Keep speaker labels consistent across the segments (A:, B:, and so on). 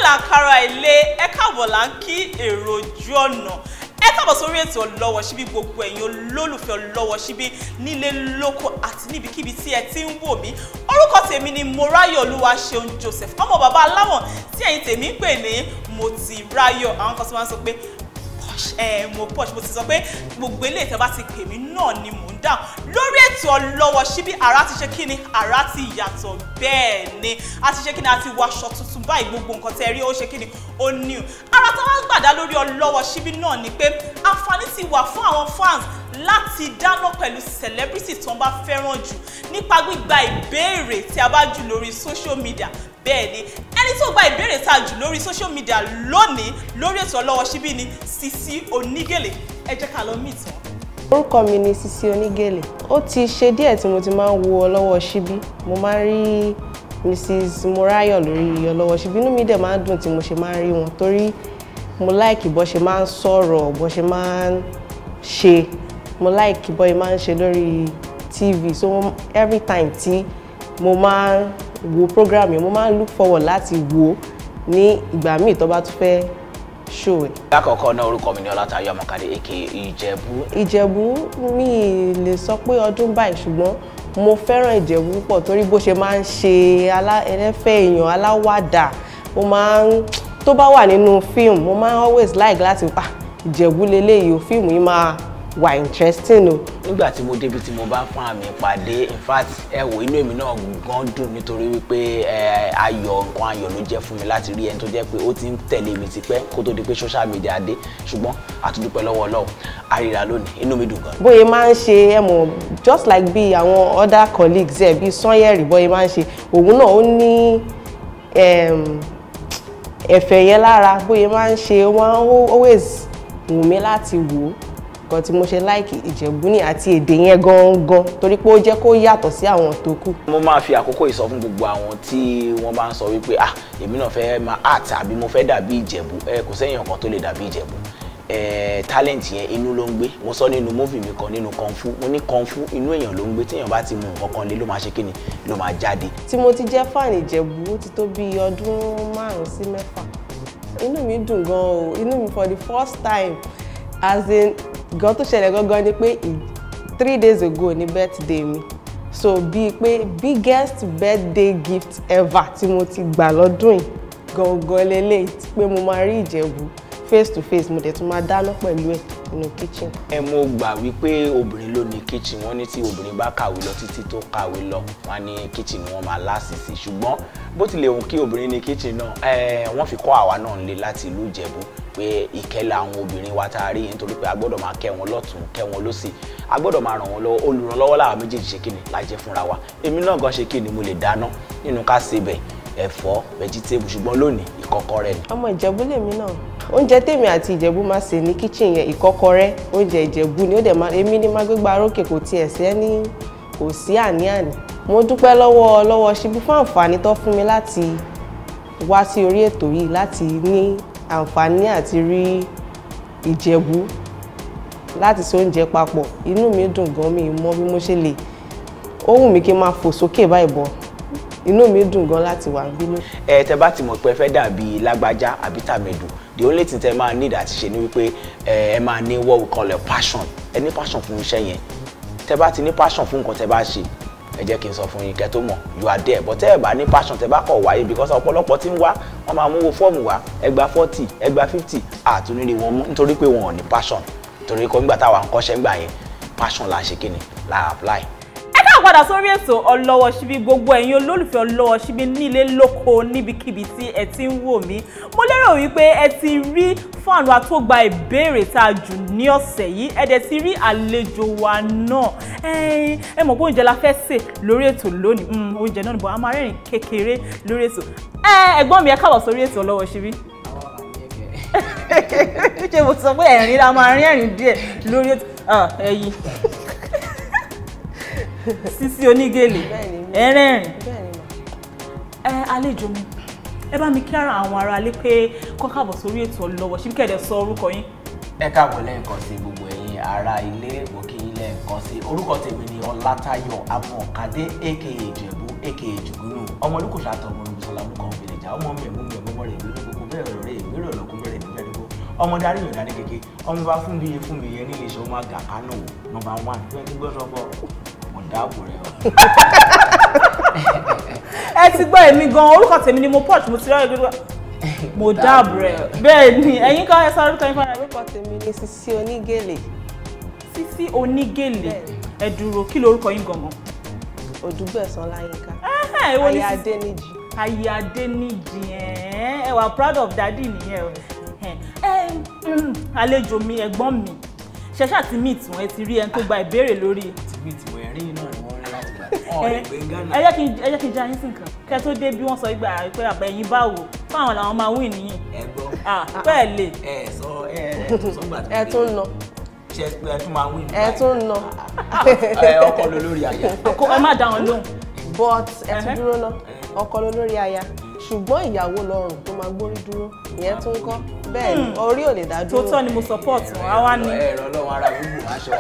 A: là ń kára ilé ẹ káàbọ̀ là ń kí èrò ojú ọ̀nà ẹ káàbọ̀ sórí ètò ọlọ́wọ́ síbí gbogbo ẹ̀yin olólùfẹ́ ọlọ́wọ́ síbí nílé lóko àti níbikíbi tí ẹ ti ń wò mí orúkọ tèmi ni Moráyọ̀ Olúwaṣeun Joseph ọmọ bàbá aláwọ̀n tí ẹ̀yin tèmi ń pè ní mo ti ráyọ̀ àwọn kan tí wọ́n sọ pé posh ẹ mo posh mo ti sọ pé gbogbo eléyìí tẹ́ bá ti pè mí náà ni mò ń dáhùn lórí ètò ọlọ́wọ́ síbí àrà ti ṣe kí ni àrà ti yàtọ̀ bẹ́ẹ̀ ni a ti ṣe kí ni a ti wọ aṣọ tuntun báyìí gbogbo nǹkan tẹ́ rí ó ṣe kí ni ó new ara tí wọ́n gbàdá lórí ọlọ́wọ́ síbí náà ni pé àǹfààní ti wà fún àwọn fans láti dáná pẹ̀lú celebrity tó ń bá fẹ́ràn jù nípa gbígba ìbéèrè tí a bá jù lórí social media bẹ́ẹ̀ ni ẹni tó gba ìbéèrè tá a jù lórí social media lónìí lórí ètò ọlọ́wọ́ síbí ni Sisi Onígèlè ẹ jẹ́ ká lọ meet wọn.
B: orúkọ mi ni Sisi Onígèlè ó ti ṣe díẹ̀ tí mo ti máa ń wo ọlọ́wọ́ síbí mo máa ń rí Mrs Morayo lórí ọlọ́wọ́ síbí inú mi dẹ̀ máa ń dùn tí mo ṣe máa ń rí wọn torí mo láìkì bó ṣe máa ń sọ̀rọ̀ bó ṣe máa ń ṣe mo láìkì bó ṣe máa ń ṣe lórí TV so every time tí mo máa ń wo program yẹn mo máa ń look forward láti wo ní ìgbà míì tó bá tún fẹ́ show ẹ̀.
C: lákọ̀ọ́kọ́ náà orúkọ mi ni ọlátayọ̀ ọmọkadé aka ìjẹ̀bú
B: ìjẹ̀bú mi ì lè sọ pé ọdún báyìí ṣùgbọ́n mo fẹ́ràn ìjẹ̀bú púpọ̀ torí bó ṣe máa ń ṣe alá- ẹlẹ́fẹ̀ èèyàn aláwàdà ó máa ń tó bá wà nínú fíìmù mo máa ń always like láti ah ìjẹ̀bú leléyìí o fíìmù yìí máa wà interesting o.
C: nígbà tí mo débi tí mo bá fún àmì ìpàdé in fact ẹ wò inú èmi náà gan dùn nítorí wípé ẹ ayọ̀ nǹkan ayọ̀ ló jẹ́ fún mi láti rí ẹni tó jẹ́ pé ó ti ń tẹ̀lé mi tipẹ́ kó tó di pé social media dé ṣùgbọ́n àtúndúpẹ́ lọ́wọ́ Ọlọ́run àríra lónìí inú mi dùn gan.
B: bóyá máa ń ṣe ẹ mọ̀ just like bí àwọn other colleagues ẹ̀ bíi Sanyẹ̀rì bóyá máa ń ṣe òun náà ó ní em, ẹ̀fẹ̀ yẹn lára bóyá máa ń ṣe ó máa ń always wù mí láti wò ó nǹkan tí mo ṣe láìkì Ìjẹ̀bú ní àti èdè yẹn gangan torí pé ó jẹ́ kó yàtọ̀ sí àwọn tó kù.
C: mo máa fi àkókò yìí sọ fún gbogbo àwọn tí wọ́n bá ń sọ wípé ah èmi náà fẹ́ máa art àbí mo fẹ́ dàbí ìjẹ̀bú ẹ kò sẹ́yìn ọ̀kan tó lè dàbí ìjẹ̀bú ẹ talent yẹn inú ló ń gbé mo sọ nínú movie mi kan nínú kung fu mo ní kung fu inú èèyàn ló ń gbé téèyàn bá ti mú nǹkan kan lé ló máa ṣe kíni ló máa jáde
B: tí mo ti jẹ́ fan Ìjẹ̀bú ó ti tó bí ọdún márùn-ún sí mẹ́fà inú mi dùn gan o inú mi for the first time as in gan tó ṣẹlẹ̀ gangan ni pé i- three days ago ni birthday mi so bíi pé biggest birthday gift ever tí mo ti gbà lọ́dún yìí gangan lélẹ̀ pé mo máa rí Ìjẹ̀bú face to face mo dẹ̀ tún máa dáná pẹ̀lú ẹ̀ nínú kitchen.
C: ẹ mo gbà wípé obìnrin ló ní kitchen wọn ní tí obìnrin bá kàwé lọ títí tó kàwé lọ wọn ní kitchen ni wọn máa lásìsì ṣùgbọ́n bó tilẹ̀ hùn kí obìnrin ní kitchen náà ẹ wọ́n fi kọ́ àwa náà nílé láti ìlú Ìjẹ̀bú pé ìkẹ́lẹ̀ àwọn obìnrin wa tá a rí nítorí pé a gbọ́dọ̀ máa kẹ́ wọn lọ́tún kẹ́ wọn lọ́sì a gbọ́dọ̀ máa ràn wọ́n lọ́wọ́ olùrànlọ́wọ́ làwọn méjèèjì ṣe kíni la jẹ́ fúnra wa èmi náà gan ṣe kíni mo lè dáná nínú ká sebẹ̀ ẹ̀fọ́ vegetable ṣùgbọ́n lónìí ìkọ́kọrẹ́ ni
B: ọmọ ìjẹ̀bú lèmi náà oúnjẹ tèmi àti ìjẹ̀bú máa sè ní kíchìn yẹn ìkọ́kọrẹ́ oúnjẹ ìjẹ̀bú ni ó dẹ̀ máa èmi ní máa gbégbá rókè kò tiẹ̀ sí ẹni kò sí àní-àní mo dúpẹ́ lọ́wọ́ lọ́wọ́ ṣíbí fún àǹfààní tó fún mi láti wá sí orí ètò yìí láti ní àǹfààní àti rí ìjẹ̀bú láti ṣe oúnjẹ papọ̀ inú mi dùn gan mi mọ bí mo ṣe lè ó wù mí kí n máa fò sókè báyìí bọ̀ inú mi dùn gan láti wà bínú.
C: ẹ tẹ bá ti mọ̀ pé ẹ fẹ́ dàbí lágbájá àbí tàmẹ̀dù the only thing tẹ máa need àti ṣe ni wípé ẹ ẹ máa ní what we call a passion ẹ ní passion fún iṣẹ́ yẹn tẹ bá ti ní passion fún nǹkan tẹ bá ṣe ẹ jẹ́ kí n sọ fún yín kẹ́ tó mọ̀ you are there but tẹ́ ẹ bá ní passion tẹ bá kọ̀ wáyé because ọ̀pọ̀lọpọ̀ tí ń wá wọ́n máa mú wo fọ́ọ̀mù wá ẹgbàá forty ẹgbàá fifty àtúnrí wọn mú nítorí pé wọn ò ní passion torí kọ́ nígbà táwa ń kọ́ṣẹ́ ńgbà yẹn passion là ń ṣe kíni là apply
A: ẹ káà padà sórí ètò ọlọ́wọ́ síbí gbogbo ẹ̀yin olólùfẹ́ ọlọ́wọ́ síbí nílé lóko níbikíbi tí ẹ ti ń wò mí mo lérò wípé ẹ ti rí fáànù wa tó gba ìbéèrè tá a jù ní ọ̀sẹ̀ yìí ẹ dẹ̀ ti rí àlejò wa náà ẹ ẹ mọ̀ pé oúnjẹ la fẹ́ sè lórí ètò lónìí Mm, oúnjẹ náà nìbọn a máa rẹ́rìn kékeré lórí ètò ẹ ẹ̀gbọ́n mi ẹ káàbọ̀ sórí ètò ọlọ́wọ́ síbí ṣé mo ti sọ pé ẹ̀rín la máa rín ẹ̀rín díẹ̀ lórí ètò Ah, ẹ̀yin Sisi Onígèlè
B: Bẹ́ẹ̀ni.
A: ẹ̀rẹ́rìn
B: bẹ́ẹ̀ ni mà.
A: ẹ àlejò mi ẹ bá mi kí ara àwọn aráalé pé kọ́ káàbọ̀ sórí ètò ọlọ́wọ́ ṣíbí kẹ̀dẹ̀ sọ orúkọ yín.
C: ẹ káàbọ̀ lẹ́ẹ̀kan sí gbogbo ẹ̀yin ará ilé òkè ilé ẹ̀kan sí orúkọ tèmi ni ọlátayọ̀ amọ̀kadé aka ìjẹ̀bú aka jùgúnù ọmọ olùkọ́sọ àtọ̀gbọ̀n olùbùsọ̀lá olùkọ́ òbílẹ̀jà ọmọ mẹ̀mú mẹ̀mú mọ̀rẹ̀ ìlú ní gbogbo ọmọ darí yàn dání kéke ọmọ bá fún mi iye fún mi iye nílé iṣẹ́ ọmọ àgà kánò nọ́mbà one twenty gbọ́ sọ́kọ̀ mo dáàbò rẹ o.
A: ẹ ti gbọ́ èmi gan orúkọ tèmi ni mo port mo ti rẹ́ ẹgbẹ́ mo dáàbò rẹ̀ bẹ́ẹ̀ ni ẹ̀yin kan ẹ sọ orúkọ yín fún mi.
B: orúkọ tèmi ni Sisi Onígèlè
A: Sisi Onígèlè ẹ dúró kí lorúkọ yín gangan.
B: Odùgbẹ̀sán Láyínká
A: Ẹhẹ́, èwo ni
B: aya
A: Sisi-
B: Adéníjì
A: ayé adéníjì ẹ ẹ wà proud of daddy nìyẹn o ẹ ẹ mm, àlejò mi ẹ̀gbọ́n mi ṣẹṣẹ àti meet wọn ẹ ti rí ẹni tó gba ìbéèrè lórí
C: tìbí tí mo rí náà ni wọ́n rí láti gbà ọ̀
A: ẹ
C: lè gbé Ghana.
A: ẹ jẹ́ kí n ẹ jẹ́ kí n já yín sí nǹkan kẹ́ tó dé bí wọ́n sọ ìgbà pé àbẹ̀ ẹ̀yin báwo fáwọn làwọn máa win nìyí
C: ẹ gbọ́
A: ah bẹ́ẹ̀ lè
C: ẹ sọ ẹ ẹ tún sọ gbà tó
B: ẹ tún nà
C: ṣe ẹ tún máa wí
B: ẹ tún nà
C: ẹ ọkọ ló lórí àyà
A: kó ẹ má dá wọn lóhùn
B: but ẹ
A: Ẹhẹ́.
B: tún dúró ná ọkọ ló lórí aya ṣùgbọ́n ìyàwó lọ́rùn tó máa gbórí dúró ìyẹn tún kọ́ bẹ́ẹ̀ ni orí ò lè dá dúró
A: tòótọ́ ni mo support wọn àwa ni
C: ẹ̀rọ lọ́wọ́ ara gbogbo aṣọ.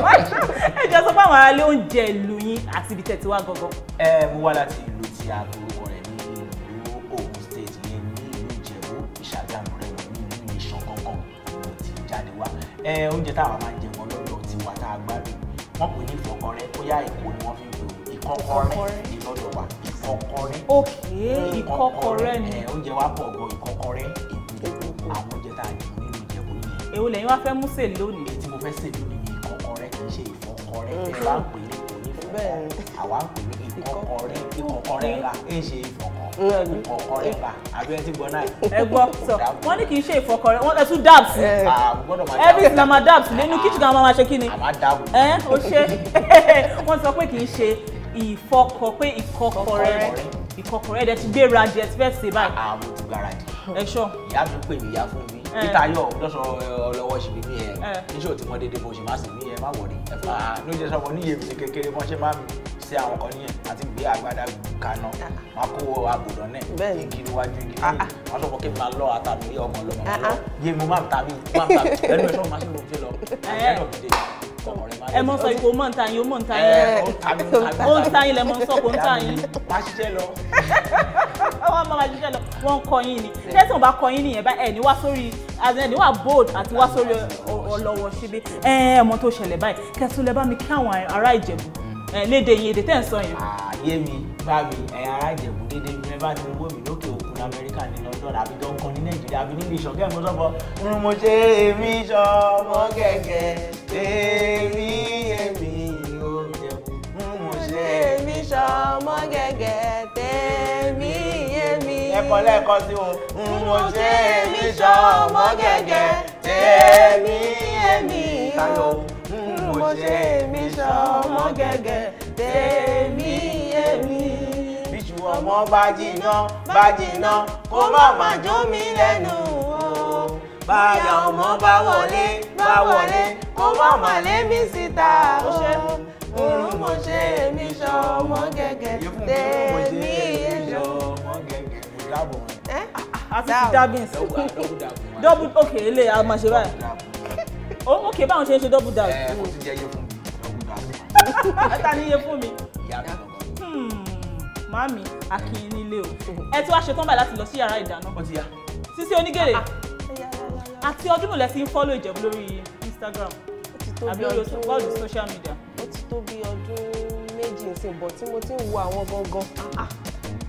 A: ẹ jẹ́ sọ fún àwọn aráalé oúnjẹ ìlú yín àti ibi tẹ̀síwá gangan
C: ẹ mo wá láti ìlú tí a gbórúkọ rẹ̀ ní ìlú Ògùn state yẹn ní ìlú Ìjẹ̀bú Ìṣàgámù rẹ̀ ní ìlú Ìṣàn kankan mo ti jáde wá ẹ oúnjẹ táwa máa ń jẹ wọn lọ́dọ̀ tiwa tá a gbádùn wọ́n pè ní ìfọkọrẹ́ bóyá èkó ni wọ́n fi ń pè ó ìkọ́kọrẹ́ ní lọ́dọ̀ wa ìkọ́kọrẹ́
A: òkè ìkọ́kọrẹ́ ni
C: ẹ oúnjẹ wa pọ̀ gan ìkọ́kọrẹ́ èkó àwọn oúnjẹ tá a jù nínú Ìjẹ̀bú nìyẹn
A: èwo lẹ́yìn wá fẹ́ mú sè lónìí
C: èyí tí mo fẹ́ sè lónìí ni ìkọ́kọrẹ́ kì í ṣe ìfọkọrẹ́ ẹ bá ń pè ní kò ní
B: Bẹ́ẹ̀ ni.
C: fọkọ àwa ń pè ní ìkọ́kọrẹ́ ìkọ́kọrẹ́ ńlá ẹ ṣe ìfọkọ
B: Mm.
C: ìkọ́kọrẹ́ ńlá àbí ẹ ti gbọ́ náà
A: ẹ gbọ́ sọ wọ́n ní kì í ṣe ìfọkọrẹ́ wọ́n ẹ tún dabs
B: Ẹ.
C: àwọn gbọ́dọ̀ máa
A: everything na ma dabs nínú kitchen kan máa ṣe kí ni
C: àmà dáàbò
A: ẹ ó ṣe wọ́n sọ pé kì í ṣe ìfọkọ pé ìkọkọrẹ́ ìkọkọrẹ́ ẹ̀dẹ̀ ti gbéra jẹ ti fẹ́ ṣe báyìí
C: àwọn ti gbáradì
A: ẹ ṣọ
C: ìyá mi pè mí ìyá fún mi
A: Ẹ.
C: peter yọ lọ́sọ̀ ọlọ́wọ́ ṣe bí mi ẹ
A: Ẹ.
C: níṣẹ́ òtí wọ́n dédé bó ṣe má sì mí ẹ má wọ̀rí ẹ fà á ló jẹ́ sọ́mọ níyè mi kékeré bọ́n ṣe má mi ṣe àwọn kan níyẹn àti gbé agbádá kaná wọn kó àbùdán náà
B: Bẹ́ẹ̀ ni.
C: igi níwájú igi
B: Ah,
C: lẹ́yìn wọn sọ fún kí n máa lọ àtàmì ilé ọmọ lọmọ
B: Ah,
C: lọ
B: ah.
C: yé mo máa ń ta mi máa ń ta mi ẹnu ẹ̀ sọ́mọ máa ń lò ṣe lọ
A: Ẹ.
C: ẹnu ọ̀dẹ̀ ọmọ rẹ̀ máa
A: ẹ mọ sọ ìkó mọ̀ ń ta yín ó mọ̀ ń ta
C: ẹ
A: yín
C: ó ń ta mi ó ń ta mi
A: ó ń ta yín lẹ mọ sọ kó ń ta yín
C: máa ṣiṣẹ́ lọ
A: wọ́n máa jíjẹ́ lọ wọ́n ń kọ yín ni tẹ́sán ò bá kọ yín nìyẹn bá ẹ̀ ní wá sórí ẹ̀ ní wá bold àti wá sórí ọ- ọlọ́wọ́ síbí ẹ̀ ẹ̀ mọ tó ṣẹlẹ̀ báyìí kẹtù lẹ bá mi kí àwọn ará Ìjẹ̀bú ẹ̀ léde yín èdè tẹ́ ń sọ yẹn
C: ààyè mi bá mi ẹ̀yà ara ìjẹ̀bù dédé mi bá ti wó mi lókè òkun lamẹ́ríkà ní London àbí tó ń kan ní Nàìjíríà àbí níbi ìṣọ̀kẹ́ mo sọ́bọ̀ ń mo ṣe èmi ṣọmọ gẹ́gẹ́ èmi èmi ò jẹ̀bù ń mo ṣe èmi
B: èmi ṣọmọ gẹ́gẹ́ tèmi èmi.
C: ẹ̀kọ́ lẹ́ẹ̀kan sí o ń mo ṣe èmi ṣọmọ gẹ́gẹ́
B: tèmi èmi
C: Táyọ̀
B: o.
C: ń
B: mo ṣe èmi ṣọmọ gẹ́gẹ́ tèmi èmi.
C: bíṣù ọmọ bá jiná bá jiná kó má má jó mi lẹ́nu o. báyà ọmọ bá wọlé bá wọlé kó má má lé mi síta o.
B: Òrùn mo ṣe èmi ṣọmọ gẹ́gẹ́ tèmi èmi o.
C: ọmọ gẹ́gẹ́ mo dábọ̀ wọn.
B: Ẹ́
A: àti ti dabins
C: dọ́gba dọ́gba dàbọ̀ wọn.
A: double ok ilé a máa ṣe báyìí ó ok báwọn ṣe ń ṣe double dabs
C: ẹ kò tún jẹ́ iye fún mi dọ́gba dàbọ̀
A: ẹ ta ní iye fún mi
C: ìyá mi lọ́gọ́.
A: Hmm, màámi akin nílé o ẹ ti wá ṣetán báyìí láti lọ sí yàrá ìdáná
C: ó ti yá.
A: Sisi Onígèlè àti ọdún mélòó ti ń fọ́lọ̀ Ìjẹ̀bú lórí Instagram
B: ó ti tó
A: àbí
B: bí
A: orí
B: ọdún
A: bọ́ọ̀lù social media
B: ó ti tó bí ọdún méjì nsìn bọ̀ tí mo ti ń wo àwọn gangan ah, ah.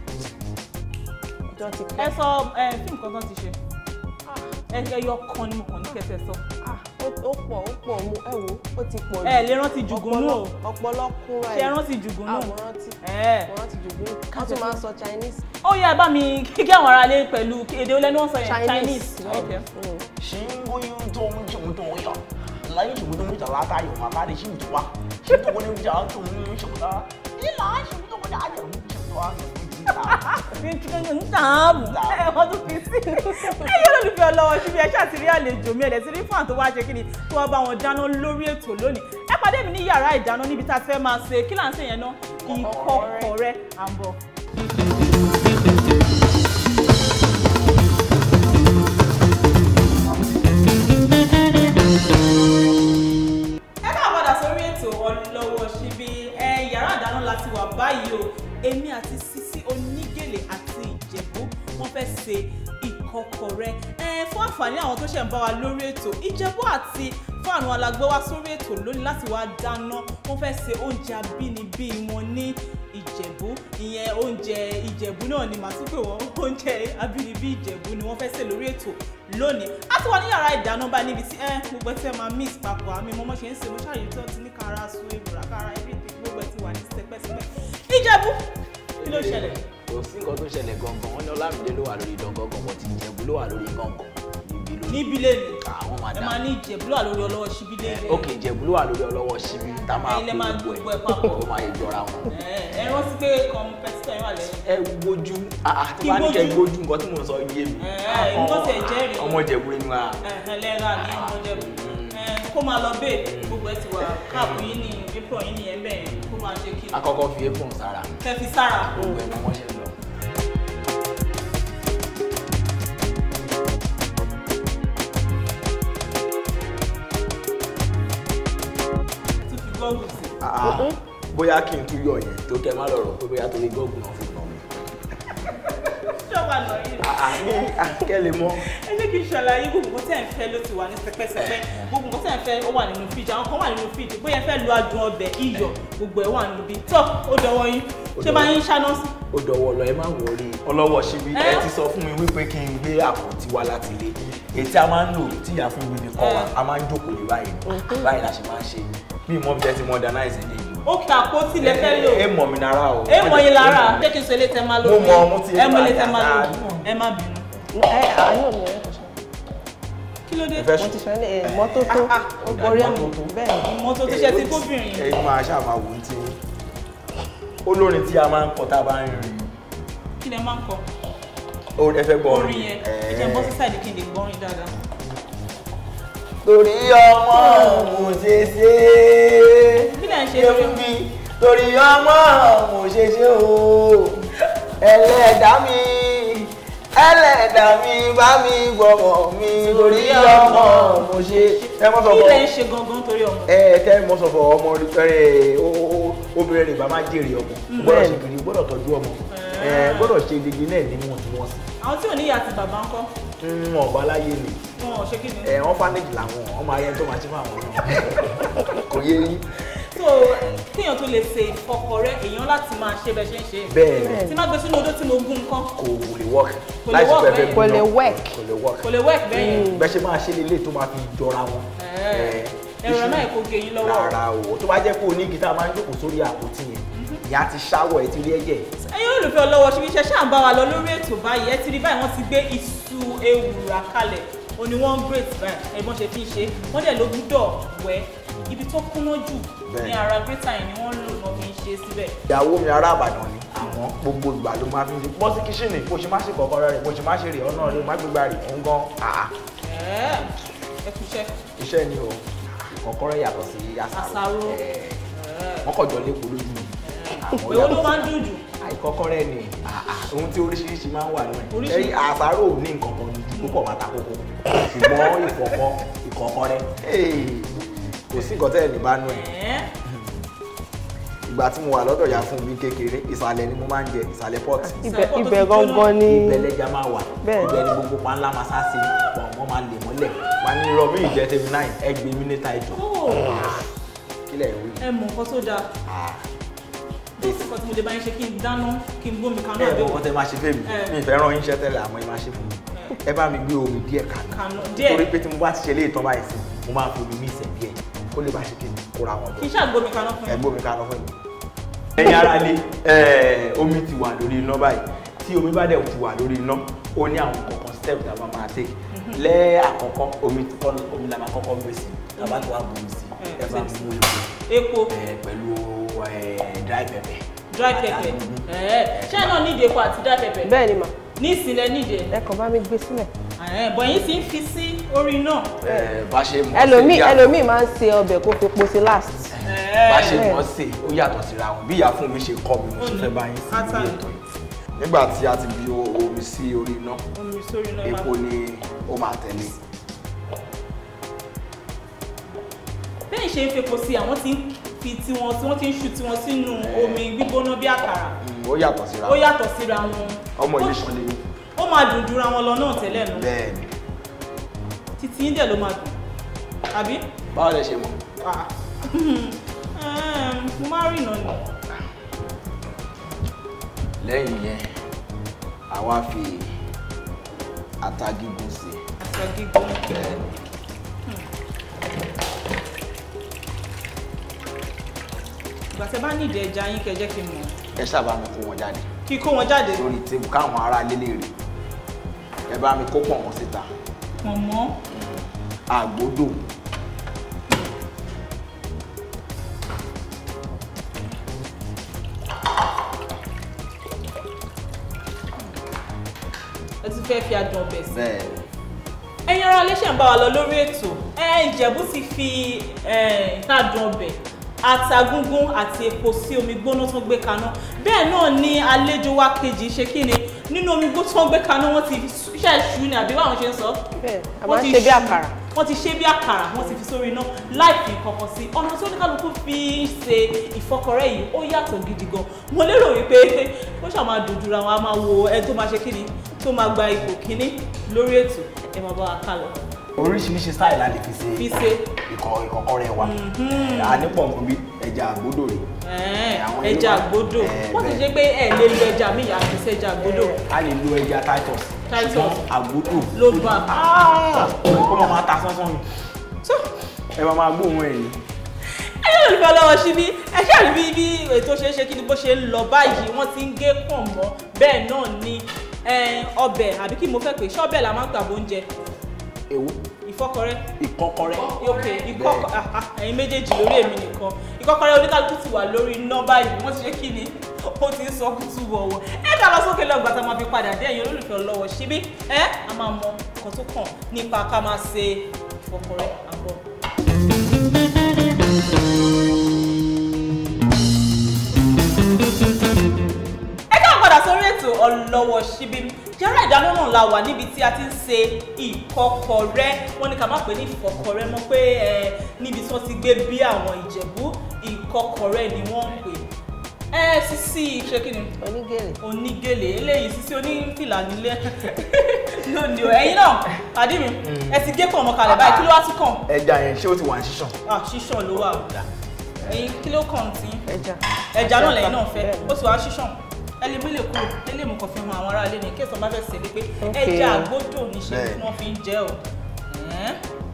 B: ọjọ́ ti
A: ẹ
B: pẹ́
A: sọ ẹ fíìmù kan tán ti ṣe ẹ ẹyọ kan ni mo kàn ní kẹsẹ̀ sọ
B: Ah, ó ó pọ̀ ó pọ̀ mo ẹ wo ó ti pọ̀
A: ẹ lè rántí jùgúnú o
B: ọpọlọ kúnra
A: ṣe rántí jùgúnú
B: àwọn rántí
A: ẹ
B: mo rántí jùgúnú wọ́n tún máa ń sọ Chinese
A: ó yá bá mi kíkẹ́ àwọn aráalé pẹ̀lú èdè olẹ́nu wọn sọ yẹn
B: Chinese
A: Chinese ok
B: Mm.
C: 新规中就对了，来什么东西拉大有嘛，拉的幸福啊，幸福我们讲中什么的，你拿什么东西讲什么啊？
A: fi ń dààmú ẹ wọ́n tún fi sí ẹ yọ lólùfẹ́ ọlọ́wọ́ síbi ẹ ṣáà ti rí àlejò mi ẹ̀dẹ̀ ti rí fún àwọn tó wá ṣe kí ni tí wọ́n bá wọn dáná lórí ètò lónìí ẹ pàdé mi ní yàrá ìdáná níbi tá a ti fẹ́ máa ṣe kí là ń ṣe yẹn náà ìkọ́kọrẹ́ à ń bọ̀. ẹ ká padà sórí ètò ọlọ́wọ́ síbi ẹ yàrá ìdáná láti wà báyìí o èmi àti Sisi Onígèlè àti Ìjẹ̀bú wọ́n fẹ́ ṣe ìkọ́kọrẹ́ ẹ fún àǹfààní àwọn tó ṣẹ̀ ń bá wa lórí ètò ìjẹ̀bú àti fáànù alágbé wá sórí ètò lónìí láti wá dáná wọ́n fẹ́ ṣe oúnjẹ abínibí wọn ní ìjẹ̀bú ìyẹn oúnjẹ ìjẹ̀bú náà ni màá tún pè wọ́n oúnjẹ abínibí ìjẹ̀bú ni wọ́n fẹ́ ṣe lórí ètò lónìí a ti wà ní yàrá ìdáná bá níbi tí ẹ gbogbo ẹ tí ẹ máa mix papọ̀ àmì mọ́mọ́ ṣe ń ṣe mo ṣàyè tó ti ní kára sun èbùrà kára everything gbogbo ẹ ti wà ní sẹpẹ́sẹpẹ́ ìjẹ̀bú kí ló ṣẹlẹ̀
C: kò sí nǹkan tó ṣẹlẹ̀ gangan wọn ní ọlámídé ló wà lórí ìdán gangan bọ̀ tí ìjẹ̀bú ló wà lórí gangan níbi lórí.
A: níbi lè ní
C: àwọn máa
A: ẹ
C: dá
A: máa ní ìjẹ̀bú ló wà lórí ọlọ́wọ́ síbí lè ní
C: ok ìjẹ̀bú ló wà lórí ọlọ́wọ́ síbi tá a máa
A: Ẹ̀yin lẹ máa
C: kó
A: gbogbo ẹ̀ papọ̀.
C: ó máa yẹ jọra wọn.
A: ẹ rántí pé kọmpẹtítọ̀ yín wà lẹ́yìn
C: ẹ gbójú àti
A: Kí
C: bá ní kẹ
A: gbójú?
C: gbójú nǹkan tí mò ń sọ yé mi.
A: Ẹ, nǹkan tẹ̀ jẹ́rìí.
C: ọmọ ìjẹ̀bú ni wa.
A: ẹ̀hẹ̀ lẹ́ra ní ọmọdébù kó máa lọ bẹ́ẹ̀ gbogbo ẹ ti wà káàpù yín ní april yín ní ẹ̀mbẹ̀ yẹn kó máa ṣe kí
C: akọ́kọ́ fi apron sára
A: kẹ́ fi sára
C: gbogbo ẹ̀ mọ́ wọ́n ṣe ń lọ.
A: tún fi gọ́ọ̀gù sí
C: Ah, bóyá kí n tún yọ yẹn tó kẹ má lọ rọ pé bóyá torí gọ́ọ̀gù náà fi nà mí.
A: ṣọ́ọ̀bà lọ yìí
C: ní akẹ́lẹ̀ mọ́.
A: ẹ jẹ́ kí n ṣàlàyé gbogbo nǹkan tẹ́ ẹ̀ ń fẹ́ ló ti wà ní sẹpẹ́sẹpẹ́ gbogbo nǹkan tẹ́ ẹ̀ ń fẹ́ ó wà nínú fíjì àwọn kan wà nínú fíjì bóyá ẹ fẹ́ lo adùn ọbẹ̀ iyọ̀ gbogbo ẹ̀ wà nínú bí tọ́ ó dọwọ́ yín ṣé bá yín ṣáná sí
C: ó dọwọ́ lọ ẹ má wọrí ọlọ́wọ́ síbi
A: Ẹ?
C: ẹ ti sọ fún mi wípé kí n gbé àpótí wá láti ilé èyí tí a máa ń lò tí ìyá fún mi ní kọ́ wa
A: Ẹ.
C: a máa ń jókòó ní báyìí báyìí la ṣe máa ń ṣe bí ìmọ̀ bí jẹ́ ti modernize ẹ̀ léyìí
A: ó kí àpótí lẹ fẹ́ lò
C: ẹ mọ̀ mi nára o
A: ẹ mọ yín lára ṣé kí n sọ ilé tẹ máa lò
C: Mo mọ, mo ti
A: ẹ mọ ilé tẹ máa lò
C: dáadáa.
A: ẹ má bínú
B: ẹ àánú mi ẹ kò ṣe
A: kí ló dé
C: ẹ fẹ́
B: mo
C: sùn
B: ti ṣe ní ìmọ́tótó
A: Ah, ah,
B: orí ẹ̀
C: ìmọ́tótó.
B: bẹ́ẹ̀ ni.
A: ìmọ́tò tó ṣe ti kóbìnrin
C: ẹ máa ṣáà máa wò ó tí olórin tí a máa ń kọ tá a bá ń rìn
A: kí lẹ máa ń kọ
C: orin ẹ fẹ́ gbọ́
A: orin yẹn ẹ jẹ́ n bọ́ sí sáìdì kí n lè gbọ́rin dáadáa
C: torí ọmọ mo ṣe ṣe
A: kí lẹ ń ṣe
C: ṣe
A: lórí
C: fún mi torí ọmọ mo ṣe ṣe o ẹlẹ́dàá mi ẹlẹ́dàá mi bá mi gbọ́mọ mi torí ọmọ mo ṣe ẹ mọ́ sọ
A: kí
C: fọ́
A: lẹ ń ṣe gangan torí ọmọ
C: ẹ tẹ́ mọ́ sọ fọ́ ọmọ rẹ obìnrin rẹ̀ bá má jèrè ọmọ o gbọ́dọ̀ ṣe kiri o gbọ́dọ̀ tọ́jú ọmọ ẹ gbọ́dọ̀ ṣe gbogbo náà ní wọ̀ntúnwọ̀nsì
A: àwọn tí ò ní ìyá àti bàbá ń kọ́
C: wọn ọba láyé ni
A: wọn ò ṣe kí ni
C: ẹ wọn fánéjì làwọn ọmọ ayé tó máa ṣe fún àwọn náà kò yé yín
A: so kéèyàn tó lè ṣe ìfọkọrẹ èèyàn láti máa ṣe bẹ ṣe ń ṣe
C: bẹ́ẹ̀ ni
A: tí má gbé sínú odó tí mo gún nǹkan
C: kò lè work
A: Kò lè work bẹ́ẹ̀.
B: Kò lè work.
C: kò lè work
A: kò lè work bẹ́ẹ̀ yẹn
C: bẹ́ẹ̀ ṣe máa ṣe lélẹ̀ tó máa fi jọra wọn.
A: Ẹ̀, ẹ̀rọ náà kò gé yín lọ́wọ́
C: rárá o tó bá jẹ́ pé oní gíta máa ń jókòó sórí àpótí yẹn ìyá ti ṣáwọ̀ ẹ ti rí ẹ̀jẹ̀
A: ẹ̀yin olùfẹ́ ọlọ́wọ́ ṣe iṣẹ́ ṣáà ń bá wa lọ lórí ètò báyìí ẹ ti rí báyìí wọ́n ti gbé iṣu ewùrà kalẹ̀ o ní wọ́n ń grate báyìí ẹ̀gbọ́n ṣe fi ń ṣe wọ́n dẹ̀ ló gbúdọ̀ wẹ́ ibi tó kúnná jù ní
C: Bẹ́ẹ̀.
A: ara grater yẹn ni wọ́n lò náà fi ń ṣe síbẹ̀
C: ìyàwó mi ará àbàdàn ni àwọn gbogbo ìgbà ló máa fi ń ṣe bọ́ sí kíṣìnì bó ṣe má ṣe kọ̀ọ̀kan rẹ̀ bó ṣe má ṣe rè ọ̀nà rẹ̀ má gbégbá rè ń gan àá
A: ẹ̀ẹ́ ẹ kú iṣẹ́
C: iṣẹ́ ni o ìkọ̀kọ́rẹ́ yàtọ̀ sí àṣàrò
A: Àṣàrò.
C: Ẹ̀, wọ́n kọ̀ jọ lépo lójú mi Àwọn
A: èwo ló
C: yàtọ̀
A: máa ń dùn jù
C: àìkọ́kọ́rẹ́ ni àà, ohun tí oríṣiríṣi máa ń wà nínú ẹ̀
A: Oríṣiríṣi.
C: ẹ̀yìn àṣàrò ò ní nǹkan kan ju púpọ̀ máa ta kókó ṣùgbọ́n ìkọ̀kọ́ ìkọ̀kọ́rẹ́ hey, kò sí nǹkan tẹ́ ẹ̀ ní bá nú ẹ̀
A: ẹ̀ẹ́
C: ìgbà tí mo wà lọ́dọ̀ ya fún mi kékeré ìsàlẹ̀ ni mo máa ń jẹ ìsàlẹ̀ pọ́ọ̀tì
B: ibẹ̀
A: Sàpọ̀ tó
B: ibẹ̀
A: ti jóná.
B: gangan ni
C: ibẹ̀ lẹ́jà máa wà
B: Bẹ́ẹ̀.
C: ibẹ̀ ni gbogbo pa ńlá máa sá sí pọ̀ wọ́n máa lè mọ́lẹ̀ wà ní irọ́ mi ìjẹ́ tèmi náà ẹgbẹ́ mi níta ìjọ
A: Ó,
C: kílẹ̀ ìwé
A: ẹ mọ̀ nǹkan tó dáa bẹ́ẹ̀ sì kọ́ tí mo lè bá yín ṣe kí n dáná kí n gbómi kaná
C: ẹ
A: àbí
C: mọ̀ nǹkan tẹ́ máa ṣe fẹ́ mi
A: Ẹ.
C: mi ìfẹ́ ràn yín iṣẹ́ tẹ́lẹ̀ àmọ́ ẹ máa ṣe fún mi ẹ bá mi gbé omi díẹ̀ kaná
A: kaná díẹ̀
C: torí pé tí mo bá ti ṣe léè tán báyìí sí mo máa fi omi ní ìṣẹ̀ díẹ̀ kó lè bá ṣe kí n kóra wọn
A: kí
C: jọ
A: n ṣàgbómi kaná fún
C: ẹ
A: yín
C: gbómi kaná fún mi. ẹ̀yin ará ilé ẹ, omi ti wà lórí iná báyìí tí omi bá dẹ̀ ti wà lórí iná ó ní àwọn kọ̀ọ̀kan step tá a máa máa take lẹ́ àkọ́kọ́ omi kọ́ omi la máa kọ́kọ́ gbé sí tá a bá ti wá bu omi sí ẹ bá mi mú epo
A: epo
C: ẹ, pẹ̀lú ẹ, dry pepper.
A: dry pepper ẹ̀ẹ́ ṣé ẹ náà nídìí epo àti dry pepper
B: bẹ́ẹ̀ ni mà
A: ní ìsìnlẹ̀ nídìí ẹ̀
B: ẹ kàn bá mi gbé sílẹ̀
A: ẹ̀ẹ́ bọ̀ yín sì ń fi sí orí náà
C: ẹ, bá ṣe mọ̀
B: ẹlòmíì
C: sí yàtọ̀.
B: ẹlòmíì máa ń se ọbẹ̀ kó fi po sí last
C: bá ṣe
B: Bẹ́ẹ̀.
C: mọ̀ sí ó yàtọ̀ síra wọn bí ìyá fún mi ṣe kọ́ mi mo ṣe fẹ́ bá yín sí
A: Ata.
C: ilé ètò yìí nígbà tí a ti bí o- omi sí orí iná
A: omi sórí náà
C: epo ni ó máa tẹ̀lé
A: bẹ́ẹ̀ ṣe ń fepo sí àwọn tí ń fi tiwọn tí wọ́n ti ń ṣu tiwọn sínú omi gbígbóná bí àkàrà
C: Mm, ó yàtọ̀ síra
A: ó yàtọ̀ síra wọn
C: ọmọ
A: Ó-
C: ilé ṣan lè ní
A: ó máa dùn jura wọn lọ náà tẹ́lẹ̀ nù
C: bẹ́ẹ̀ ni
A: títí yín dẹ̀ ló máa dùn àbí.
C: báwo lẹ ṣe mọ̀
A: Ah. Ehm, mo máa rìnà ni.
C: lẹ́yìn yẹn àwa fi ata gígùn sí
A: aṣọ gígùn.
C: bẹ́ẹ̀ ni
A: ìgbà tẹ́ bá nídìí ẹja yín kẹ́ jẹ́ kí n mọ̀
C: ẹ sábà mi kó wọn jáde
A: kí kó wọn jáde
C: lórí tébù káwọn ará lélẹ rè ẹ bá mi kó pọ̀ wọn síta
A: pọ̀ mọ́
C: àgbódò
A: ẹ ti fẹ́ fi adùn ọbẹ̀ sí.
C: bẹ́ẹ̀ ni
A: ẹ̀yin ará iléeṣẹ́ ń bá wa lọ lórí ètò ẹ ìjẹ̀bú ti fi eh, adùn ọbẹ̀ àtàgúngún àti epo sí omi gbóná tó gbé kaná bẹ́ẹ̀ náà ni àlejò wa kejì ṣe kí ni nínú omi gbóná tó gbé kaná wọ́n ti ṣẹ̀ṣù ni àbí báwọn ṣe ń sọ
B: bẹ́ẹ̀ a
A: Wọ́n
B: máa ń
A: ti
B: ṣe bí
A: ṣu-
B: àkàrà
A: wọ́n ti ṣe bí àkàrà wọ́n ti fi sórí iná láì fi kankan sí ọ̀nà tí oníkálukú fi ń ṣe ìfọkọrẹ́ yìí ó yàtọ̀ gidi gan mo lérò wípé ó ṣáà máa dùn jura wọn a máa wo ẹni tó máa ṣe kíni tó máa gba ipò kíní lórí ètò ẹ máa bá wa ká lọ
C: oríṣiríṣi style la lè fi ṣe
A: fi ṣe
C: ìkọ ìkọ́kọrẹ́ wa a ní pọ̀ nǹkan bí ẹja àgbódò rè
A: ẹ̀ẹ́n,
C: àwọn
A: ẹja
C: Yorùbá-
A: àgbódò
C: Eh,
A: wọ́n ti
C: bẹ́ẹ̀.
A: ṣe pé ẹ lè lo ẹja mi yàtọ̀ sí ẹja àgbódò
C: a lè lo ẹja titus
A: Titus.
C: ṣùgbọ́n àgbódò
A: ló bá
C: ó máa máa ta sánsán ni
A: tó
C: ẹ máa máa gbóhùn ẹ̀ ní.
A: ẹ yóò lè fẹ́ lọ́wọ́ síbí ẹ ṣáà rí bí bí ètò ṣe é ṣe kí ni bó ṣe ń lọ báyìí wọ́n ti ń gé pọ̀ mọ́ bẹ́ẹ̀ náà ni eh, ọbẹ̀ àbí kí mo fẹ́ pè ṣé ọbẹ̀ la máa ń gbà bóúnjẹ
C: èwo
A: ìfọkọrẹ́
C: ìkọ́kọrẹ́
A: ok ìkọkọ ah, ah, ẹ̀yin méjèèjì lórí èmi nìkan ìkọkọrẹ́ oníkálukú ti wà lórí iná báyìí wọ́n ti ṣe kí ni ó ti ń sọ kútù wọ̀wọ̀ ẹ ká lọ sókè lọ́gbà tá a máa fi padà dé ẹ̀yin olólùfẹ́ lọ́wọ́ síbí ẹ a máa mọ nǹkan tó kàn nípa ká máa ṣe ìfọkọrẹ́ àbọ̀. ẹ káwọn padà sórí ètò ọlọ́wọ́ síbí yàrá ìdáná náà la wà níbi tí a ti ń ṣe ìkọ́kọrẹ́ wọ́n ní ká má pè ní ìfọkọrẹ́ mọ́ pé ẹ níbi tí wọ́n ti gbé bí àwọn ìjẹ̀bú ìkọ́kọrẹ́ ni wọ́n ń pè ẹ Sisi ṣé kí ni
B: onígèrè
A: onígèlè eléyìí Sisi onífìlà nílé lónìí o ẹ̀yin náà pàdé mi ẹ ti gé pọ̀ mọ́ kalẹ̀ báyìí kí ló wá tún kàn
C: ẹja yẹn ṣé ó ti wà ní ṣíṣàn.
A: ah ṣíṣàn ló wà ẹ̀yin kí ló kàn tí
B: ẹja
A: ẹja náà lẹ́yìn náà fẹ́
B: Bẹ́ẹ̀ni.
A: ó sì wá ṣíṣàn ẹlẹ́ mi lè kúrò ẹlẹ́ mi kàn fi hàn àwọn aráalé ní kí ẹ̀sán bá fẹ́ sèlé pé
B: Ok.
A: ẹja àgbódò níṣe
C: Bẹ́ẹ̀ni.
A: tí wọ́n fi ń jẹ o. Ẹ̀ẹ́n.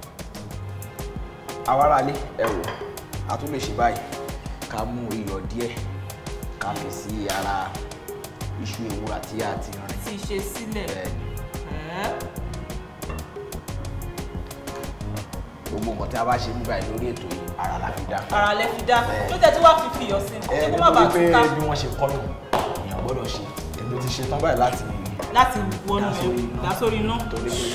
C: àwa ará ilé ẹ wò a tún lè ṣe báyìí ká mú iyọ̀ díẹ̀ ká fi sí ara iṣu ewúrà tí a ti rìn.
A: ti ṣe sílẹ̀
C: bẹ́ẹ̀ ni
A: Ẹ̀ẹ́n.
C: gbogbo nǹkan tí a bá ṣe nígbà yìí lórí ètò yìí ara la fi dá.
A: ara lẹ fi dá
C: Bẹ́ẹ̀ni.
A: tó tẹ̀ tí wàá fi fi iyọ̀ sí i
C: ẹ
A: ṣé kó má bàa
C: nítorí
A: túká
C: pé bí wọ́n ṣe kọ́ nù èèyàn gbọ́dọ̀ ṣe èmi ti ṣe tán báyìí láti
A: láti wọnú
C: Dá sórí iná.
A: dá sórí iná.
C: torí pé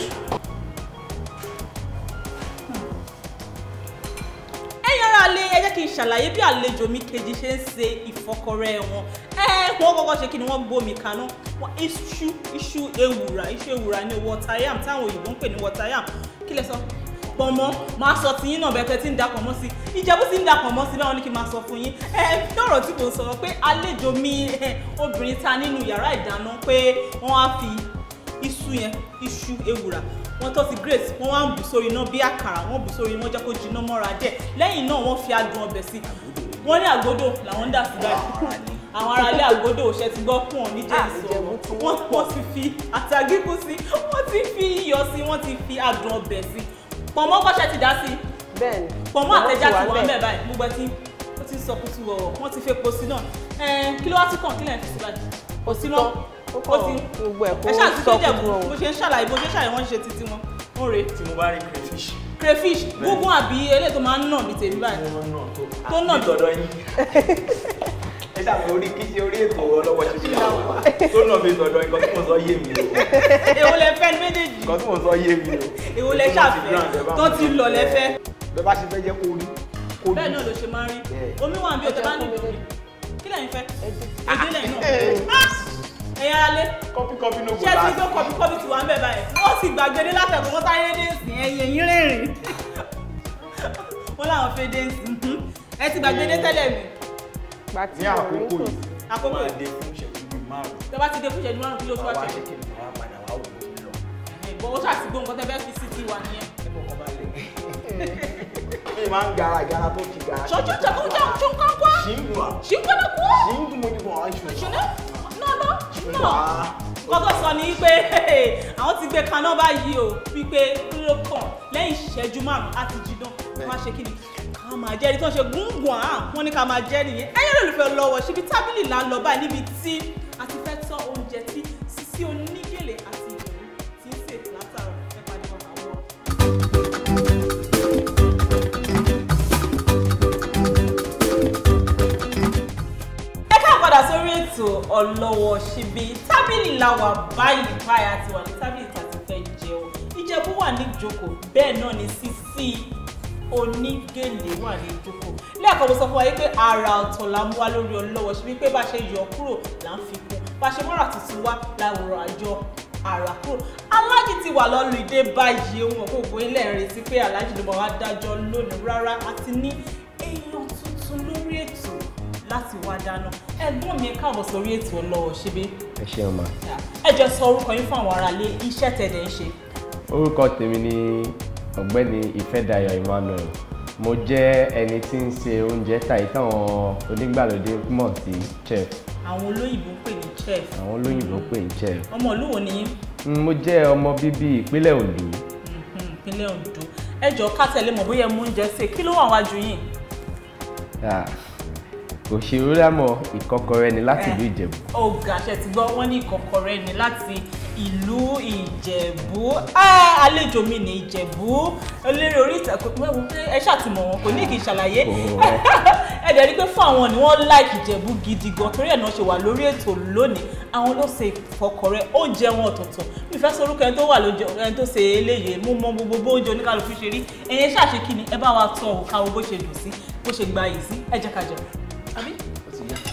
A: ẹ̀yin ará ilé ẹ jẹ́ kí n ṣàlàyé bí àlejò mi kejì ṣe ń ṣe ìfọkọrẹ́ wọn ẹ wọ́n kọ́kọ́ ṣe kí ni wọ́n gbómi kaná wọ́n iṣu iṣu ewùrà iṣu ewùrà ní water yam táwọn òyìnbó ń pè ní water yam kí lẹ sọ pọ̀nmọ́ máa sọ tiyín náà bẹ́ẹ̀ tẹ́ tí ń da pọ̀nmọ́ sí ìjẹ́bú tí ń da pọ̀nmọ́ sí báwọn ní kí n máa sọ fún yín ẹ lọ́rọ̀ tí kò sọ̀rọ̀ pé àlejò mi ẹ, obìnrin ta nínú yàrá ìdáná pé wọ́n á fi iṣu yẹn iṣu ewùrà wọ́n tó ti grace wọ́n wá ń bù sórí iná bí àkàrà wọ́n bù sórí iná jẹ́ kó jiná mọ́ra díẹ̀ lẹ́yìn náà wọ́n fi adùn ọbẹ̀ sí wọ́n ní àgbódò làwọn ń dà sí báyìí àwọn aráalé àgbódò òṣè ti gbọ́ fún òní jẹ́
B: Ah,
A: ìsọ̀rọ̀
B: Ìjẹ̀bú tí
A: wọ́n wọ́n ti fi àtàgíkú sí wọ́n ti fi iyọ̀ sí wọ́n ti fi adùn ọbẹ̀ sí pọ̀nmọ́ kọ́ṣẹ́ ti dá sí
B: bẹ́ẹ̀ ni
A: pọ̀nmọ́ àtẹ̀já ti wà
B: ńbẹ̀.
A: mẹ́ báyìí gbogbo ẹtí ó ti ń sọ kùtù wọ̀wọ̀ wọ́n ti fi epo sí náà ẹ̀ẹ́n kí ló wá tún kàn kí lẹ́yìn fi sí báyìí kò sí mọ́
B: ó
A: ó
B: kàn
A: ti
B: gbogbo ẹ̀ kó
A: ẹ ṣáà ti
B: sọ
A: tó jẹ̀
B: kúrò
A: bó ṣe ń ṣàlàyé bó ṣe ń ṣàlàyé wọ́n ń ṣe títí wọn ó rèé
C: tí mo bá rí crayfish
A: crayfish gúngún àbí eléyìí tó máa ń nà ní tèmi báyìí Tó nà
C: bí tọ̀dọ̀ yín ẹ ṣàpè orí kí ṣe orí ètò ọlọ́wọ́ ṣe fi àwọn wa tó nà bí tọ̀dọ̀ yín kan tí mo sọ yé mi o
A: èwo lẹ fẹ́ ní méjèèjì
C: kan tí mo sọ yé mi o
A: èwo lẹ ṣàfẹ́ tó ti lọ lẹ fẹ́
C: bẹ́ẹ̀ bá ṣe fẹ́ jẹ́ kó rí kó rí
A: bẹ́ẹ̀ náà ló ṣe máa ń rí
C: Bẹ́ẹ̀.
A: omi wà bí o tẹ bá ní
B: Ẹja fún mi
A: ìdòwì kí lẹ́yìn fẹ́
B: Ẹja.
A: èdè lẹ́yìn náà
C: Eh.
A: ẹ̀yà alẹ́
C: kọ́pí kọ́pí ló kó
A: ṣé ti
C: láti
A: gbé kọbí kọbí tí wà ń bẹ̀ báyìí wọ́n sì gbàgbé látẹ̀kọ́ wọ́n sáré dé sí ẹ̀yìn ẹ̀yìn rìnrìn wọ́n láwọn fẹ́ dé sí ẹ ti gbàgbé dé tẹ́lẹ̀ mi
B: Gbà tí
C: ní
B: mo rí
C: àkókò
B: kò
C: yìí
A: Àkókò
C: máa
A: yìí.
C: dé fún ìṣẹ́jú bíi márùn-ún
A: tẹ bá ti dé fún ìṣẹ́jú márùn kí ló tún wá
C: wá
A: ṣe
C: ṣe kìnnìún wá
A: gbọ́ nǹkan tẹ́ fẹ́ fi sí tiwa nìyẹn.
C: ẹ fọkàn balẹ̀ mi máa ń gara gara tó ti gara.
A: ṣojú ṣàkóso jà ṣun kan kwa
C: ṣì ń dùn à
A: ṣì ń gbọ́dọ̀ kú.
C: ṣì ń dùn mo ní fún ọ ṣùgbọ́n.
A: ṣùnà náà náà
C: ṣùgbọ́n
A: náà nǹkan tó sọ ni wípé àwọn ti gbé kaná báyìí o wípé kúrò kàn lẹ́yìn ìṣẹ́jú márùn-ún á ti jiná wọ́n á ṣe kí ni ká máa jẹ́ ẹni tó ń ṣe gúngùn à wọ́n ní ká máa jẹ́ nìyẹn ẹ̀yẹ́ lólùfẹ́ lọ́wọ́ síbi tábìlì là ń lọ báyìí níbi tí a ti fẹ́ tọ́ oúnjẹ tí Sisi Onígèlè àti Ìdòwú ti ń sè látàrọ ẹ pàdé wọn àwọn. ẹ ká padà sórí ètò ọlọ́wọ́ síbi tábìlì la wà báyìí báyìí àti wà ní tábìlì tàbí fẹ́ jẹun ìjẹ̀bú wà ní ìjókòó bẹ́ẹ̀ náà ni Sisi Onígèlè wà ní ìjókòó lẹ́ẹ̀kan mo sọ fún wa yìí pé ara ọ̀tọ̀ la mú wá lórí ọlọ́wọ́ síbi pé bá a ṣe yọ kúrò là ń fi kún bá a ṣe mọ́ra tuntun wá láwòrán àjọ àrà kúrò aláàjì ti wà lọ́lù ìdè báyìí ohun ọ̀pọ̀ ògbó ilẹ̀ rẹ̀ sí pé aláàjì ló máa wá dájọ́ lónìí rárá àti ní èèyàn tuntun lórí ètò láti wá dáná ẹ̀gbọ́n mi ẹ káàbọ̀ sórí ètò ọlọ́wọ́ síbí
D: ẹ ṣeun ma
A: ẹ jẹ́ sọ orúkọ yín fún àwọn aráalé iṣẹ́ tẹ̀lé ń ṣe.
D: orúkọ tèmi ni ọ̀gbẹ́ni ìfẹ́dayọ̀ emmanuel mo jẹ́ ẹni tí ń ṣe oúnjẹ tàyí táwọn onígbàlódé mọ̀ sí chef
A: àwọn olóyìnbó ń pè ní chef
D: àwọn olóyìnbó pè ní chef
A: ọmọ ìlú wo ni yín
D: Mm, mo jẹ́ ọmọ bíbí ìpínlẹ̀ ondo
A: Mhm, ìpínlẹ̀ Ondo ẹ jọ ká tẹ̀lé mọ̀ bóyá ẹ mú oúnjẹ sè kí ló wà wájú yín.
D: Ah, òṣèré lámọ̀ ìkọ́kọrẹ́ ni láti ìlú ìjẹ̀bú
A: ọ̀gá ṣe ti gbọ́ wọ́n ní ìkọ̀kọ̀rẹ́ ni láti ìlú ìjẹ̀bú Ah, àlejò mi ní ìjẹ̀bú eléré orí ìtàkùn mẹ́wọ́n pé ẹ ṣàtìmọ̀ wọn kò ní kí n ṣàlàyé
D: Oh.
A: ẹ dẹ̀ rí pé fún àwọn ni wọ́n láìkì ìjẹ̀bú gidi gan torí ẹ̀ náà ṣe wà lórí ètò lónìí àwọn ló ṣe ìkọ̀kọ̀rẹ́ oúnjẹ wọn ọ̀tọ̀ọ̀tọ̀ mi fẹ́ sọ orúkọ ẹni tó wà lójú ẹni tó ṣe eléyìí mo mọ gbogbo bó oúnjẹ oníkàlùkù ṣe rí ẹ̀yin ṣàṣe kí ni ẹ bá wa tọ́ ò káwọ́ bó ṣe dùn sí bó ṣe gba yìí sí ẹ jẹ́ ká jẹun àbí.
C: ó ti yá.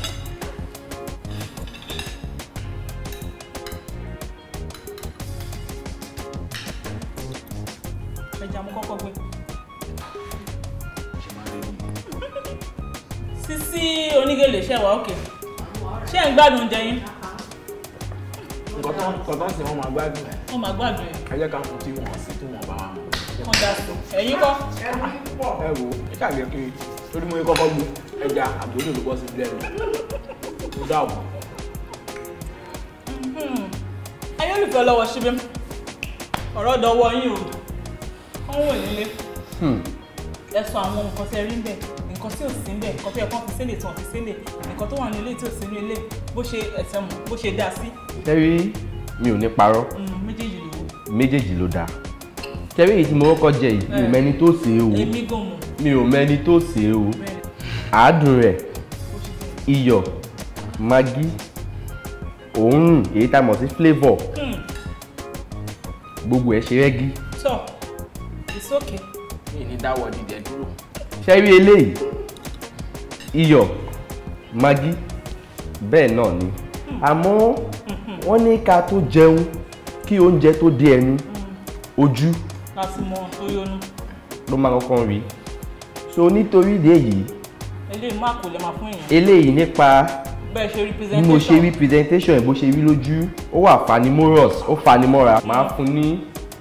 A: ẹja mo kọ́kọ́ gbé.
C: ṣe máa ń rí nìyí.
A: Sisi Onígèlè ṣe wà òkè ṣé ń gbádùn oúnjẹ yín
C: nǹkan tó nǹkan tó ń sìn wọ́n máa gbádùn ẹ̀
A: wọ́n máa gbádùn ẹ̀
C: ẹ jẹ́ ká fún tí wọ́n sí tí wọ́n bá wà mọ́.
A: wọ́n dá sí ẹ̀yin kọ́
C: ẹ wo ẹ ṣàgbé kiri torí mo yẹ kọ́kọ́ gbé ẹja àbúrò ló bọ́ sí ilé ẹ̀rọ mo dá òun.
A: ayé olùfẹ́ lọ́wọ́ síbí ọ̀rọ̀ dọwọ́ yín o wọ́n wò nílé
D: Hmm.
A: ẹ sọ àwọn nǹkan tẹ rí ń bẹ̀ nǹkan tí ò sí ń bẹ̀ nǹkan tó yẹ kán fi sílẹ̀ tí wọ́n fi sílẹ̀ nǹkan tó wà ní ilé tí ò sí ní ilé bó ṣe ẹ̀sẹ̀ mọ̀ bó ṣe dá sí
D: tẹ́rí mi ò ní parọ́
A: Mm, méjèèjì lè wò
D: méjèèjì ló dáa tẹ́rí èyí tí mo kọ́kọ́ jẹ yìí mi ò mẹ́ni tó sè é o
A: èmi gan mọ̀
D: mi ò mẹ́ni tó sè é o
A: bẹ́ẹ̀
D: àádùn rẹ̀
A: bó ṣe jẹ́
D: iyọ̀ magí òórùn èyí tá a mọ̀ sí flavour
A: Hmm,
D: gbogbo ẹ̀ ṣe rẹ́gí
A: tọ́ it's okay
C: mi ní dáwọ́ dídẹ dúró.
D: ṣẹ́rí eléyìí iyọ̀ magí bẹ́ẹ̀ náà ni àmọ́ wọ́n ní ká tó jẹun kí oúnjẹ tó dé ẹnu ojú
A: láti mọ tó yọnu
D: ló máa kọ́kọ́ rí so nítorí ìdí èyí
A: eléyìí má kò lè máa fún èèyàn
D: eléyìí nípa
A: bẹ́ẹ̀ ṣe
D: bí mo ṣe rí presentation ẹ̀ bó ṣe rí lójú ó wà fanimorous ó fanimọ́ra máa fún ní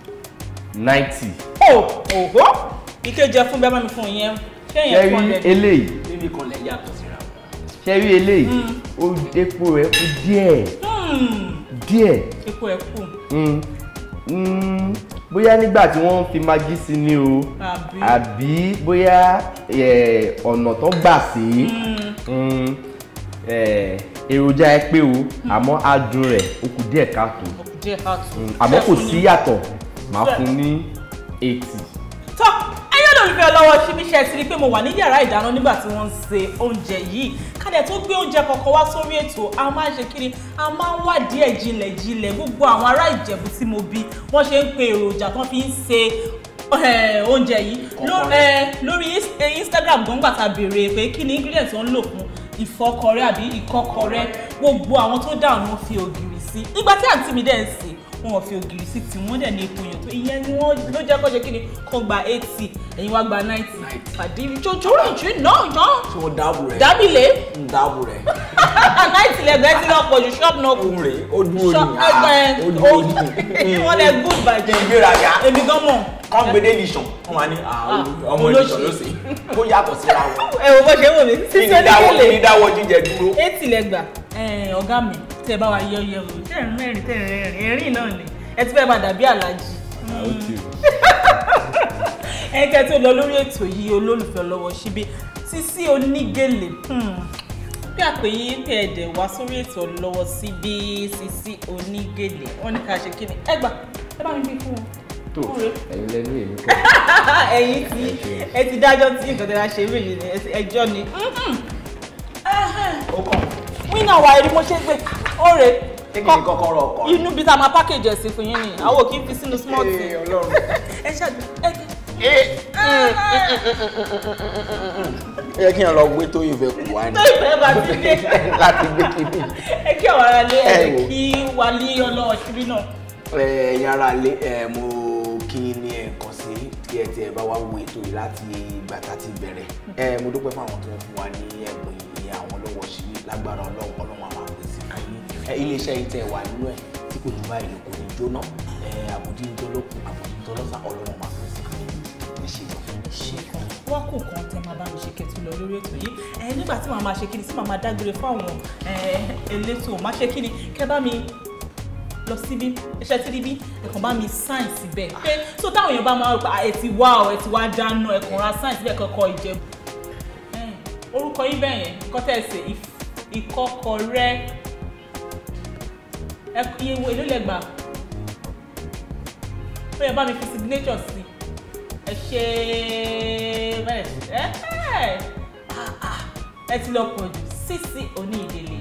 D: ninety
A: o òhó ìkejì ẹ fún bẹ́ẹ̀ bá mi fún ìyẹn ṣé ìyẹn
D: ṣẹ́rí
A: fún ọ̀lẹ́
D: eléyìí
C: níbi kan lẹ̀ yàtọ̀ síra wọn.
D: ṣẹ́rí eléyìí ó epo rẹ̀ kú díẹ̀ díẹ̀
A: epo ẹ̀ kù
D: Mm, mm, bóyá nígbà tí wọ́n fi magí sí ni o
A: àbí
D: àbí bóyá eh, ọ̀nà tó gbà sí mm, eh, èròjà ẹ pé o àmọ́ adùn rẹ̀ ó kù díẹ̀ káàtó
A: òkú díẹ̀ káàtó
D: Mm, àmọ́ kò sí yàtọ̀ máa fún ní eighty.
A: tọ́ ẹyọ́ lólùfẹ́ ọlọ́wọ́ síbi iṣẹ́ ti rí pé mo wà ní yàrá ìdáná nígbà tí wọ́n ń se oúnjẹ yìí kádẹ tó gbé oúnjẹ kọ̀ọ̀kan wá sórí ètò a máa ń ṣe kiri a máa ń wádìí ẹ̀ jinlẹ̀ jinlẹ̀ gbogbo àwọn ará ìjẹ̀bú tí mo bí wọ́n ṣe ń pe èròjà tó fi ń se eh, oúnjẹ yìí Ló- eh, lórí Ins- eh, Instagram gbọ̀ngbà tá a béèrè pé kí ni ingredient tó ń lò fún ìfọkọrẹ́ àbí ìkọ́kọrẹ́ gbogbo àwọn tó dáhùn ni wọ́n fi ògìrì sí sí ìgbà tí àǹtí mi dẹ̀ ń sè wọn ò fi ògiri sí tí wọ́n dẹ̀ ní epo yàn tó ìyẹn ni wọ́n ló jẹ́ kó ṣe kí ni kó gba eighty ẹ̀yin wá gba ninety pàdé ìjọjọ́ ìjọ náà yàn
C: tí wọ́n dáàbò rẹ̀
A: dábìlẹ̀
C: ń dáàbò rẹ̀
A: ninety lẹ́gbẹ̀ẹ́ tí náà pọ̀ ju ṣọ́ọ̀bù náà kù
C: ohun rẹ̀ ó dúró
A: ṣọ́ọ̀bù
C: ní ah, ó dúró ní
A: ẹgbẹ́ wọ́n lẹ good bàjẹ́
C: ìgbéraga
A: èmi gan mọ̀
C: kọ́ gbédé nìṣàn wọ́n máa ní ah,
A: Ah,
C: ọmọ
A: olóṣì.
C: nìṣàn ló sì kó yàtọ̀ síra wọn
A: ẹ wo bó ṣe wò mí
C: kí
A: sísè
C: ni dáwọ́ kí ni
A: oníkèlè
C: dáwọ́ jíjẹ dúró
A: eighty lẹ́gbà ọ̀gá mi tẹ́ bá wa yẹ ọyẹ o tẹ́ ẹ̀ mẹ́rin tẹ́ ẹ̀ rẹ́rìn ẹ̀rín náà ni ẹ ti fẹ́ máa dàbí àlàjì
D: ó ti o.
A: ẹ̀kẹ́ tó lọ lórí ètò yìí olólùfẹ́ lọ́wọ́ síbí Sisi Onígèlè hmm, bí àpè yìí tẹ ẹ̀dẹ̀ wá sórí ètò lọ́wọ́ síbí Sisi Onígèlè wọ́n ní ká ṣe kí ni ẹ gbà ẹ bá mi bí fún wọn.
D: tó
A: Ọ̀rẹ́.
D: ẹ̀yin lẹ́nu èmi kọ́
A: ẹ̀yin tí ẹ ti dájọ́ tí nǹkan tẹ bá ṣe rí yìí ni ẹ ti- ẹjọ́ ni.
C: ó kàn
A: wínà wa ẹni mo ṣe gbé ọ̀rẹ́
C: kí ni kọ́kọ́rọ́ ọkọ̀
A: inú bí tá a máa package ẹ̀ sí fún yín ni àwọn ò kí n fi sínú small
C: Ee,
A: tin.
C: Ọlọ́run.
A: ẹ ṣáàjú ẹ
C: ó yẹ kí n lọ gbé tó ìfẹ́ kù wá ní
A: tó ìfẹ́ bá ti dé
C: láti gbé kíní
A: ẹ kí àwọn ará lé ẹ
C: Ẹ wò.
A: kí wà ní ọlọ́wọ́ síbí náà.
C: ẹ̀yin ara lé ẹ̀ mo kí n ní ẹ̀kan sí tí ẹ ti ẹ̀ bá wá wo ètò yìí láti ìgbà tá a ti bẹ̀rẹ̀ ẹ̀ mo dúpẹ́ fún àwọn tó ń fún wa ní ẹ̀bùn ìyẹn àwọn lọ́wọ́ sí lágbára ọlọ́run ọlọ́run àwọn àpèsè fún yín ẹ̀ iléeṣẹ́ yìí tẹ̀ wà nínú ẹ̀ tí kò ní bá ìlú kò ní jóná ẹ̀ àbòdí ń tọ́lọ́kùn àbòdí ń tọ́lọ́sà ọlọ́run máa pèsè fún yín ẹ ṣe lọ.
A: ṣe kan wá kò kan tẹ máa bá mi ṣe kẹtù lọ lórí ètò yìí ẹ nígbà tí màá máa ṣe kíni tí màá máa dágbére fún àwọn ẹ, elétò máa ṣe kíni kẹ bá mi lọ síbí iṣẹ́ tí níbí ẹ̀kan bá mi sáìn síbẹ̀ pé tó táwọn èèyàn bá máa rò pé "Ah, ẹ ti wá ọ ẹ ti wá dáná ẹ̀kan ra sáìn síbẹ̀ kankan ìjẹ̀bù Ẹ̀, orúkọ yín bẹ́ẹ̀ yẹn kọ́tẹ̀sẹ̀ ìkọ́kọrẹ́ ẹ iye wo èló lẹ gbà ó yẹ bá mi fi signature sí ẹ ṣe bẹ́ẹ̀ ẹ ẹ ah, ah, ẹ ti lọ pọ̀ jù Sisi Onígèlè.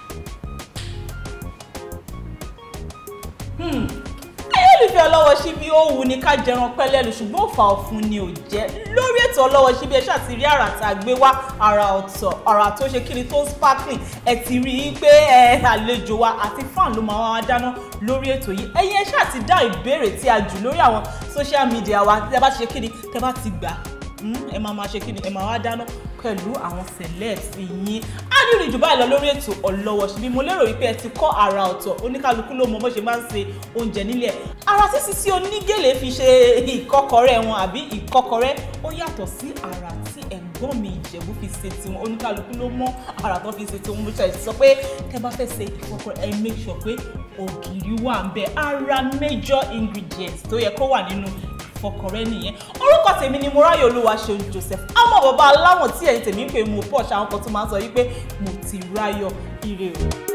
A: Hmm. ayélujáfẹ́ ọlọ́wọ́ síbí ó wù ní ká jẹran pẹ́lẹ́lu ṣùgbọ́n òfà ọ̀fun ni ò jẹ́ lórí ètò ọlọ́wọ́ síbí ẹ ṣáà ti rí àrà tá a gbé wá àrà ọ̀tọ̀ àrà tó ṣe kíni tó sparkling ẹ ti rí i pé ẹ àlejò wa àti fan ló máa wá dáná lórí ètò yìí ẹ̀yin ẹ ṣáà ti dá ìbéèrè tí a jù lórí àwọn social media wa tẹ́ bá ti ṣe kíni tẹ́ bá ti gbà Mm, ẹ máa máa ṣe kí ni ẹ máa wá dáná pẹ̀lú àwọn celebs yín á ní ìrìn jù báyìí lọ lórí ètò ọlọ́wọ́ ṣíbí mo lérò wípé ẹ ti kọ́ àrà ọ̀tọ̀ oníkálukú ló mọ bó ṣe máa ń ṣe oúnjẹ nílẹ̀ ara tí Sisi Onígèlè fi ṣe ìkọ́kọrẹ́ wọn àbí ìkọ́kọrẹ́ ó yàtọ̀ sí àrà tí ẹ̀gbọ́n mi Ìjẹ̀bú fi ṣe tiwọn oníkálukú ló mọ àrà tó fi ṣe tiwọn mo ṣe sọ pé tẹ́ bá fẹ́ ṣe ìkọ́kọrẹ́ ẹ make sure pé ògìrì wà ń bẹ ara major ingredient tó yẹ kó wà nínú ìfọkànrẹ́ nìyẹn orúkọ tèmi ni Mọ́ráyọ̀ Olúwaṣeun Joseph ọmọ bàbá aláwọ̀n tí ẹ̀yin tèmi ń pè mú pọ̀ ṣàwọn kan tó máa ń sọ yí pé mo ti ráyọ̀ ire o.